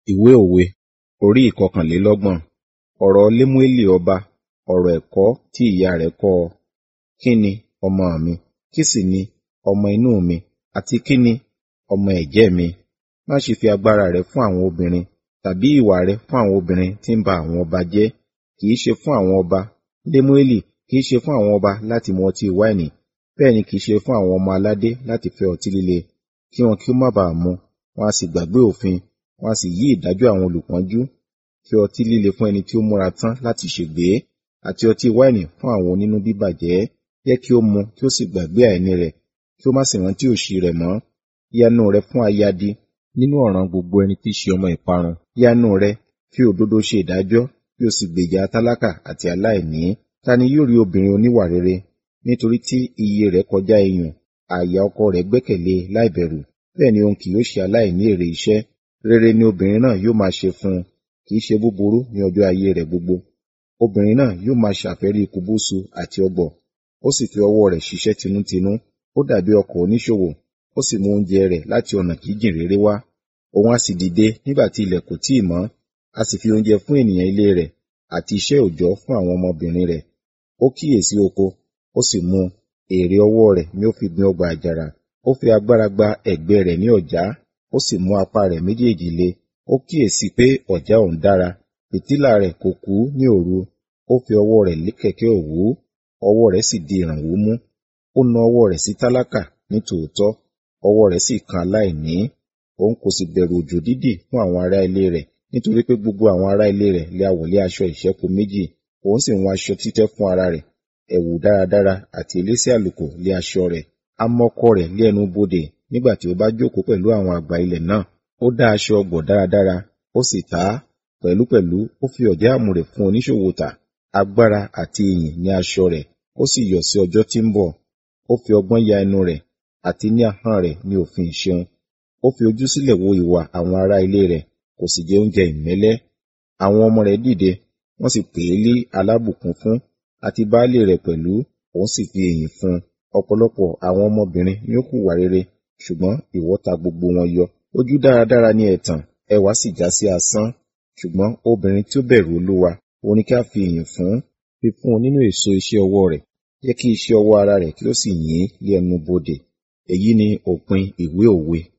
Ìwé òwe orí ìkọkànlélọ́gbọ̀n. Ọ̀rọ̀ Lémúélì ọba, ọ̀rọ̀ ẹ̀kọ́ tí ìyá rẹ̀ kọ́ ọ. Kí ni, ọmọ mi? Kí sì ni, ọmọ inú mi? Àti kí ni, ọmọ ẹ̀jẹ́ mi? Má ṣe fi agbára rẹ fún àwọn obìnrin, tàbí ìwà rẹ fún àwọn obìnrin tí ń ba àwọn ọba jẹ́. Kì í ṣe fún àwọn ọba, Lémúélì, kì í ṣe fún àwọn ọba láti mu ọtí wáìnì, bẹ́ẹ̀ ni kì í ṣe fún àwọn ọmọ aládé láti fẹ́ ọtí líle, kí wọn kí ó má ba à mu, wọn a sì gbàgbé òfin, wọn a sì yí ìdájọ́ àwọn olùpọ́njú. Fi ọtí líle fún ẹni tí ó múra tán láti ṣègbé, àti ọtí wáìnì fún àwọn onínú bíbàjẹ́. Jẹ́ kí ó mu kí ó sì gbàgbé àìní rẹ̀, kí ó má sì rántí òṣì rẹ̀ mọ́. Yanu rẹ fún ayadi nínú ọ̀ràn gbogbo ẹni tí í ṣe ọmọ ìparun. Yanu rẹ, fi òdodo ṣe ìdájọ́, kí o sì gbèjà tálákà àti aláìní. Ta ni yóò rí obìnrin oníwà rere? Nítorí tí iye rẹ̀ kọjá iyùn, àyà ọkọ rẹ̀ gbẹ́kẹ̀lé e láìbẹ̀rù, bẹ́ẹ̀ ni òun kì yóò ṣe aláìní èrè iṣẹ́. Rere ni obìnrin náà yóò máa ṣe fún un, kì í ṣe búburú ní ọjọ́ ayé rẹ̀ gbogbo. Obìnrin náà yóò máa ṣàfẹ́rí kùbùsù àti ọ̀gbọ̀, ó sì fi ọwọ́ rẹ̀ ṣiṣẹ́ tinútinú. Ó dàbí ọkọ̀ oníṣòwò, ó sì mú oúnjẹ rẹ̀ láti ọ̀nà jíjìn réré wá. Òun a sì dìde nígbà tí ilẹ̀ kò tíì mọ́, a sì fi oúnjẹ fún ènìyàn ilé rẹ̀, àti iṣẹ́ òòjọ́ fún àwọn ọmọbìnrin rẹ̀. Ó kíyèsí oko, ó sì mú un, èrè ọwọ́ rẹ̀ ni ó fi gbin ọgbà àjàrà. Ó fi agbára gba ẹ̀gbẹ́ rẹ̀ ní ọ̀já, ó sì mú apá rẹ̀ méjèèjì le. Ó kíyèsí pé ọ̀já òun dára, fìtílà rẹ̀ kò kú ní òru. Ó fi ọwọ́ rẹ̀ lé kẹ̀kẹ́ òwú, ọwọ́ rẹ̀ sì di ìrànwọ́ mú. Ó na ọwọ́ rẹ̀ sí tálákà ní tòótọ́, ọwọ́ rẹ̀ sì kan aláìní. Òun kò sì bẹ̀rù òjò dídì fún àwọn ará ilé rẹ̀, nítorí pé gbogbo àwọn ará ilé rẹ̀ lé a wọ̀lé aṣọ ìṣẹ́po méjì. Òun sì ń wọ aṣọ títẹ́ fún ara rẹ̀, ẹ̀wù dáradára àti elése àlùkò lé aṣọ rẹ̀. A mọ ọkọ rẹ̀ lé ẹnu bodè nígbà tí ó bá jókòó pẹ̀lú àwọn àgbà ilẹ̀ náà. Ó dá aṣọ ọ̀gbọ̀ dáradára, ó sì tà á. Pẹ̀lúpẹ̀lú ó fi ọ̀já àmùrè fún oníṣòwò tà. Agbára àti ìyìn ní aṣọ rẹ̀, ó sì yọ̀ sí ọjọ́ tí ń bọ̀. Ó fi ọgbọ́n ya ẹnu rẹ̀, àti ní ahọ́n rẹ̀ ní òfin ìṣeun. Ó fi ojú sílẹ̀ wo ìwà àwọn ará ilé rẹ̀, kò sì jẹ oúnjẹ ìmẹ́lẹ́. Àwọn ọmọ rẹ̀ dìde, wọ́n sì pè é ní alábùkún fún, àti baálé rẹ̀ pẹ̀lú, òun sì fi ìyìn fún un. Ọ̀pọ̀lọpọ̀ àwọn ọmọbìnrin ni ó hùwà rere, ṣùgbọ́n ìwọ ta gbogbo wọn yọ. Ojú dáradára ni ẹ̀tàn, ẹwà sì já sí asán. Ṣùgbọ́n obìnrin tí ó bẹ̀rù Olúwa, òun ni kí a fi ìyìn fún, fi fún un nínú èso iṣẹ́ ọwọ́ rẹ̀. Jẹ́ kí iṣẹ́ ọwọ́ ara rẹ̀ kí ó sì yìn ín lé ẹnu bodè. Èyí ni òpin ìwé òwe.